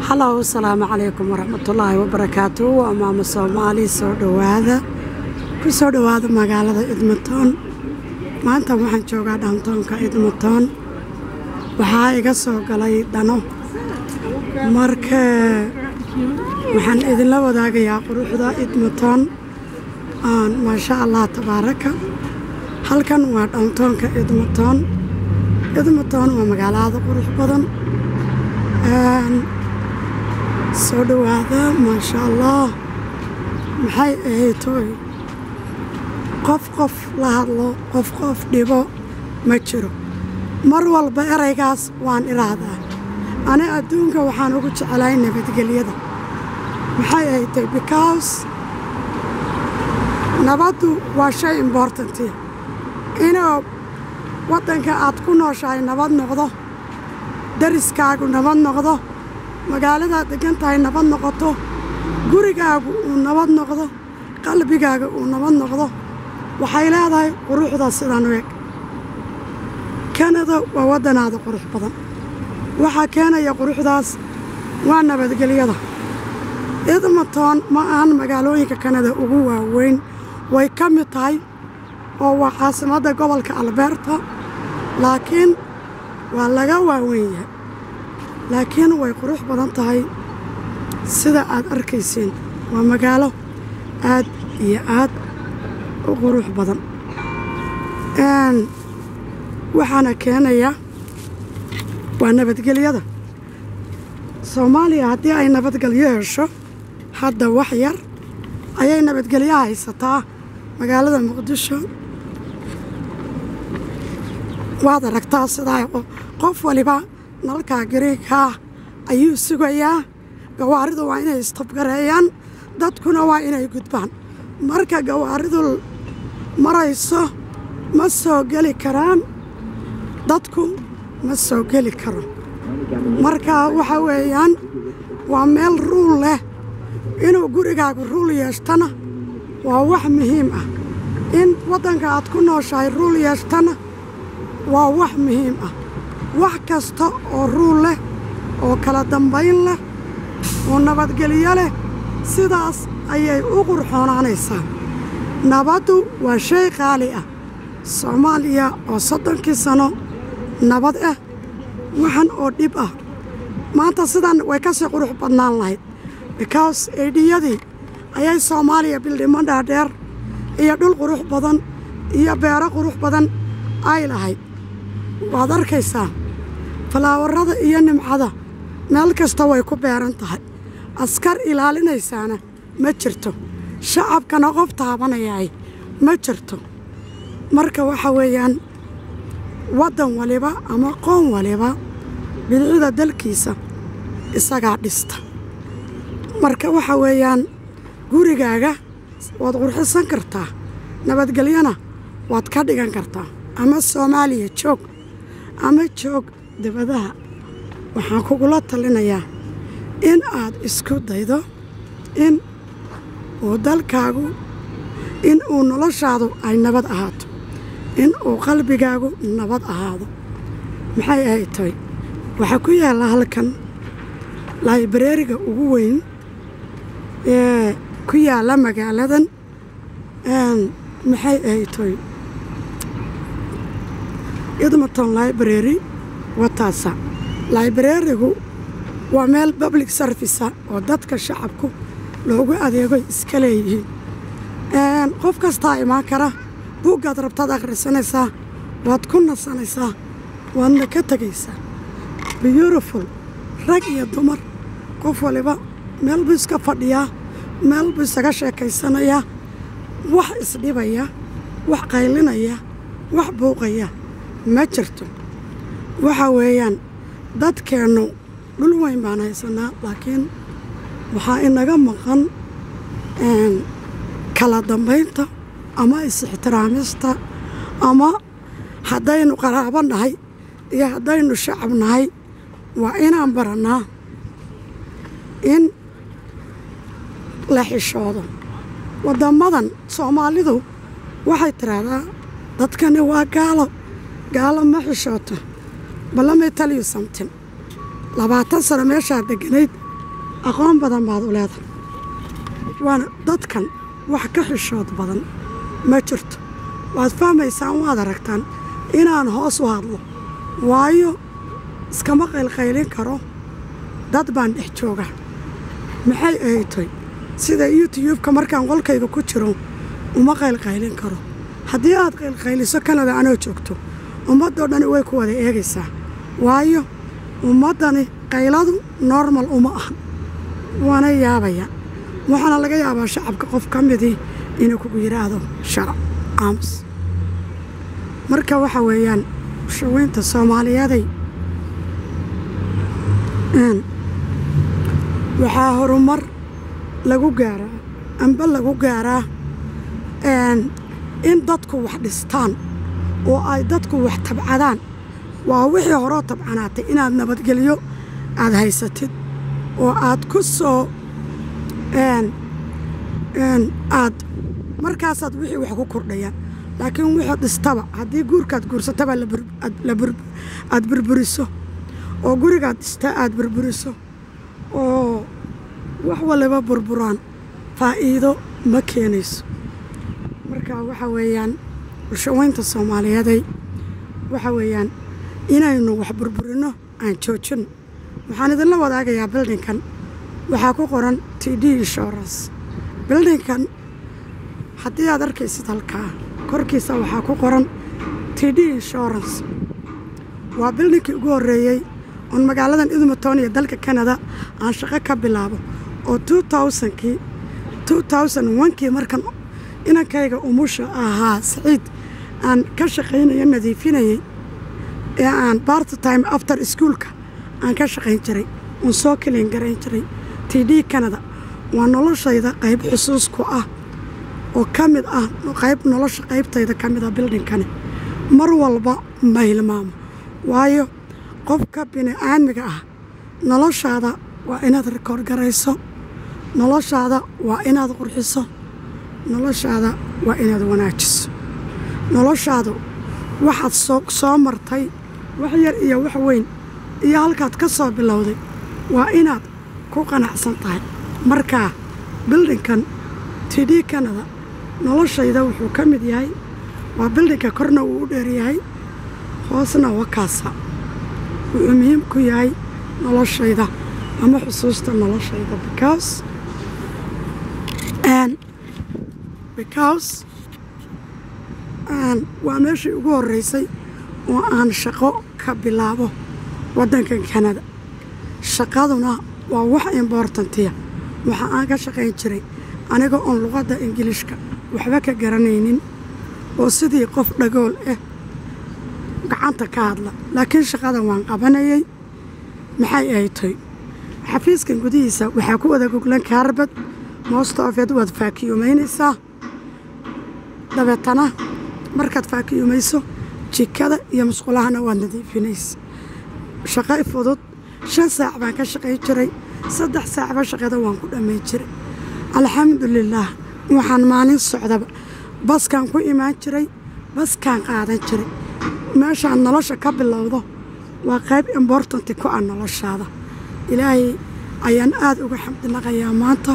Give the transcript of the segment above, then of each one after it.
halow asalaamu calaykum waraxmatullaahi wabarakaatu waa maamo soomaali soo dhowaada ku soo dhowaada magaalada edmonton maanta waxaan joogaa dhaantoonka edmonton waxaa iga soo galay dhano marka waxaan idinla wadaagayaa quruxda edmonton maasha allah tabaaraka halkan waa dhaantoonka edmonton edmonton waa magaalada qurux badan soo dhowaada maasha allah maxay ahayd tooy qof qof la hadlo qof qof dhibo ma jiro mar walba eraygaas waan iraahdaa ani adduunka waxaan ugu jeclahay nabadgelyada maxay ahayd tooy because nabaddu waa shay imbortanti inuu waddanka aad ku nooshahay nabad noqdo dariskaagu nabad noqdo magaaladaad deggan tahay nabad noqoto gurigaagu uu nabad noqdo qalbigaaga uu nabad noqdo waxay leedahay quruxda sidan u eg kanada waa waddanaada qurux badan waxaa keenaya quruxdaas waa nabadgelyada edmonton ma ahan magaalooyinka kanada ugu waaweyn way ka mid tahay oo waa caasimadda gobolka alberta laakiin waa laga waaweyn yahay laakiin way qurux badan tahay sida aad arkaysiin waa magaalo aad iyo aad u qurux badan waxaana keenaya waa nabadgelyada soomaaliya haddii ay nabadgelyo hesho hadda wax yar ayay nabadgelyo haysataa magaalada muqdisho waad aragtaa sidaa qof waliba nalkaa gariigkaa ayuu sugayaa gawaaridu waa inay istabgareeyaan dadkuna waa inay gudbaan marka gawaaridu marayso ma soo geli karaan dadku ma soo geli karo marka waxa weeyaan waa meel ruul leh inuu gurigaagu ruul yeeshtana waa wax muhiim ah in waddanka aad ku nooshahay ruul yeeshtana waa wax muhiim ah wax kasta oo ruul leh oo kala dambayn leh oo nabadgelyo leh sidaas ayay u qurxoonaanaysaa nabaddu waa shay qaali ah soomaaliya oo soddonkii sano nabad ah waxan oo dhib ah maanta sidan way ka sii qurux badnaan lahayd bikaws eedhiyadii ayay soomaaliya bildhimo dhaadheer iyo dhul qurux badan iyo beero qurux badan ay lahayd waad arkaysaa falaawarada iyo nimcada meel kasta way ku beeran tahay askar ilaalinaysaana ma jirto shacabkana qof taabanayaay ma jirto marka waxa weeyaan waddan waliba ama qoon waliba bidicida dalkiisa isagaa dhista marka waxa weeyaan gurigaaga waad qurxisan kartaa nabadgelyona waad ka dhigan kartaa ama soomaaliya joog ama joog dabadaha waxaan kugula talinayaa in aad isku daydo in uu dalkaagu in uu noloshaadu ay nabad ahaato in uu qalbigaagu nabad ahaado maxay ahayd tahay waxaa ku yaalla halkan laibareeriga ugu weyn ee ku yaalla magaaladan maxay ahayd tahay edmonton library wataasa laibareerigu waa meel public servica oo dadka shacabku loogu adeego iska leeyihiin qof kastaa imaan kara buuggaad rabtaad akhrisanaysaa waad ku nasanaysaa waadna ka tegaysaa beautiful rag iyo dumar qof waliba meel buu iska fadhiyaa meel buu isaga sheekaysanayaa wax isdhibaya wax qaylinaya wax buuqaya ma jirto waxa weeyaan dadkeennu dhul weyn baan haysanaa laakiin waxaa inaga maqan kala dambaynta ama is-ixtiraamista ama haddaynu qaraabo nahay iyo haddaynu shacab nahay waa inaan barannaa in la xishoodo waddammadan soomaalidu waxay tidhaahdaa dadkani waa gaalo gaalo ma xishooto ballamay taliyu samtin labaatan sano meeshaa degganayd aqoon badan baad u leedahay waana dadkan wax ka xishood badan ma jirto waad fahmaysaan waad aragtaan inaan hoos u hadlo waayo iskama qaylqaylin karo dad baan dhex jooga maxay ahaytoy sida youtubeka markaan qolkayga ku jiro uma qaylqaylin karo haddii aad qaylqayliso kanada anoo joogto ummaddoo dhani way ku wada eegaysaa waayo ummaddani qayladu normal uma aha waana yaabaya waxaana laga yaabaa shacabka qof ka midii inuu kugu yidhaahdo sharac aamus marka waxa weeyaan shaweynta soomaaliyaday waxaa horumar lagu gaaraa amba lagu gaaraa in dadku wax dhistaan oo ay dadku wax tabcadaan waa wixii horoo tabcanaatay inaad nabadgelyo aad haysatid oo aad ku soo aad markaasaad wixii wax ku kordhayaan laakiin wixii dhistaba haddii guurkaad guursataba aad burburiso oo gurigaad dhista aad burburiso oo wax waliba burburaan faa'iido ma keenayso marka waxa weeyaan bulshaweynta soomaaliyeeday waxa weeyaan inaynu wax burburinno aan joojinno waxaan idinla wadaagayaa bildinkan waxaa ku qoran t d insurance bildinkan haddii aad arkaysid halkaa korkiisa waxaa ku qoran t d insurance waa bildinkii ugu horreeyey oon magaaladan idmatoon iyo dalka kanada aan shaqo ka bilaabo oo kii kii markan inankayga umusha ahaa saciid aan ka shaqaynayo nadiifinayay ee aan bart time after ischoolka aan ka shaqayn jiray uun soo keliin garayn jiray t d kanada waa noloshayda qayb xusuusku ah oo ka mid ah qayb nolosha qaybtayda ka mid ah bildhinkani mar walba ma hilmaamo waayo qofka bini'aadmiga ah noloshaada waa inaad rikoor garayso noloshaada waa inaad qurxiso noloshaada waa inaad wanaajiso noloshaadu waxaad soo soo martay wax yar iyo wax weyn iyo halkaad ka soo bilowday waa inaad ku qanacsan tahay markaa bildinkan t d kanada noloshayda wuxuu ka mid yahay waa bildinka korna uu u dheeryahay hoosna wakaasa wuxuu muhiim ku yahay noloshayda ama xusuusta noloshayda because because waa meeshii ugu horreysay oo aan shaqo ka bilaabo waddankan kanada shaqaduna waa wax imbortantiya waxa aan ka shaqayn jiray aniga oon luqadda ingiliishka waxba ka garanaynin oo sidii qof dhagool ah gacanta ka hadla laakiin shaqada waan qabanayay maxay ahaytoy xafiiskan gudihiisa waxaa ku wada goglan kaarbad most ofeed waad faakiyumaynaysaa dabeetana markaad faakiyumayso jikada iyo musqulahana waad nadiifinaysa shaqo fudud shan saac baan ka shaqayn jiray saddex saacba shaqada waan ku dhammayn jiray alxamdulilaah waxaan maalin socdaba baskaan ku imaan jiray baskaan qaadan jiray meeshaan nolosha ka bilowdo waa qayb imbortanti ku ah noloshaada ilaahay ayaan aada uga xamdinaqayaa maanta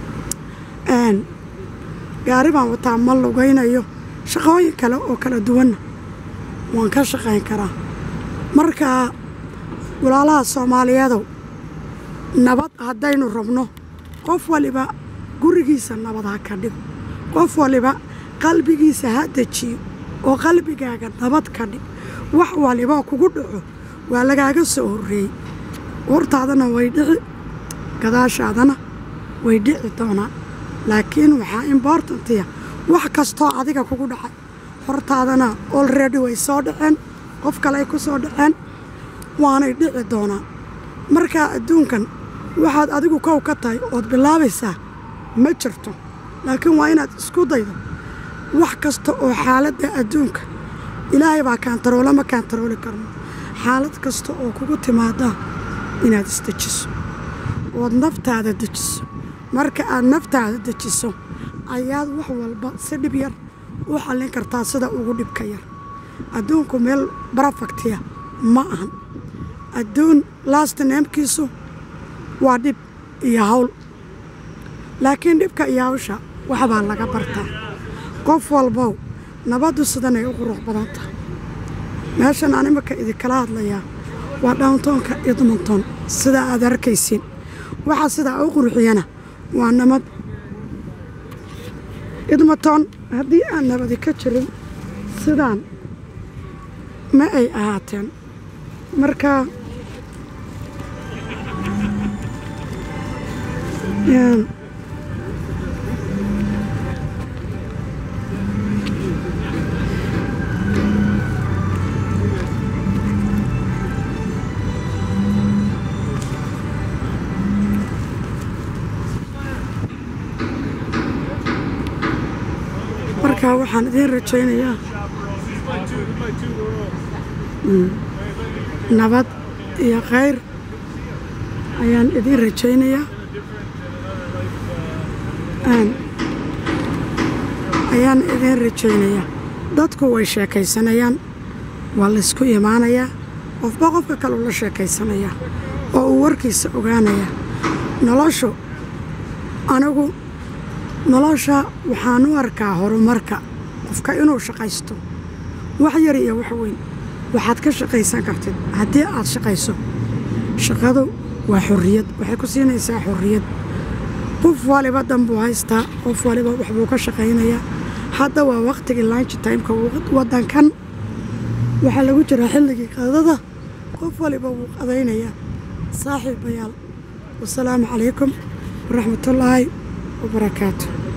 gaari baan wataa ma lugaynayo shaqooyin kale oo kala duwanna waan ka shaqayn karaa marka walaalaha soomaaliyeedow nabad haddaynu rabno qof waliba gurigiisa nabad ha ka dhigo qof waliba qalbigiisa ha dejiyo oo qalbigaaga nabad ka dhig wax waliba kugu dhaco waa lagaaga soo horreeyey hortaadana way dhici gadaashaadana way dhici doonaa laakiin waxaa imbortantiya wax kastoo adiga kugu dhacay hortaadana olredy way soo dhaceen qof kale ay ku soo dhaceen waanay dhici doonaa markaa adduunkan waxaad adigu kow ka tahay ood bilaabaysaa ma jirto laakiin waa inaad isku daydo wax kasta oo xaaladda adduunka ilaahay baa kaantaroole ma kaantarooli karno xaalad kasta oo kugu timaada inaad isdejiso ood naftaada dejiso marka aad naftaada dejiso ayaad wax walba si dhib yar u xallin kartaa sida ugu dhibka yar adduunku meel barafaktiya ma ahan adduun laasta neemkiisu waa dhib iyo hawl laakiin dhibka iyo hawsha waxbaa laga bartaa qof walbow nabaddu sidanay u qurux badan tahay meeshan aan imika idinkala hadlayaa waa downtownka edmonton sida aad arkaysiin waxaa sidaa u qurxiyana waa nabad edmonton haddii aan nabadi ka jirin sidaan ma ay ahaateen marka marka waxaan idiin rajaynayaa nabad iyo khayr ayaan idiin rajaynayaa ayaan idiin rajaynayaa dadku way sheekaysanayaan waa laysku imaanayaa qofba qofka kaleu la sheekaysanayaa oo uu warkiisa ogaanayaa noloshu anigu nolosha waxaan u arkaa horumarka qofka inuu shaqaysto wax yar iyo wax weyn waxaad ka shaqaysan kartid haddii aad shaqayso shaqadu waa xorriyad waxay ku siinaysaa xorriyad qof waliba danbuu haystaa qof waliba waxbuu ka shaqaynayaa hadda waa wakhtigii lanchi timeka waddankan waxaa lagu jiraa xilligii qadada qof waliba wuu qadaynayaa saaxiibayaal wasalaamu calaykum waraxmatullaahi wabarakaatu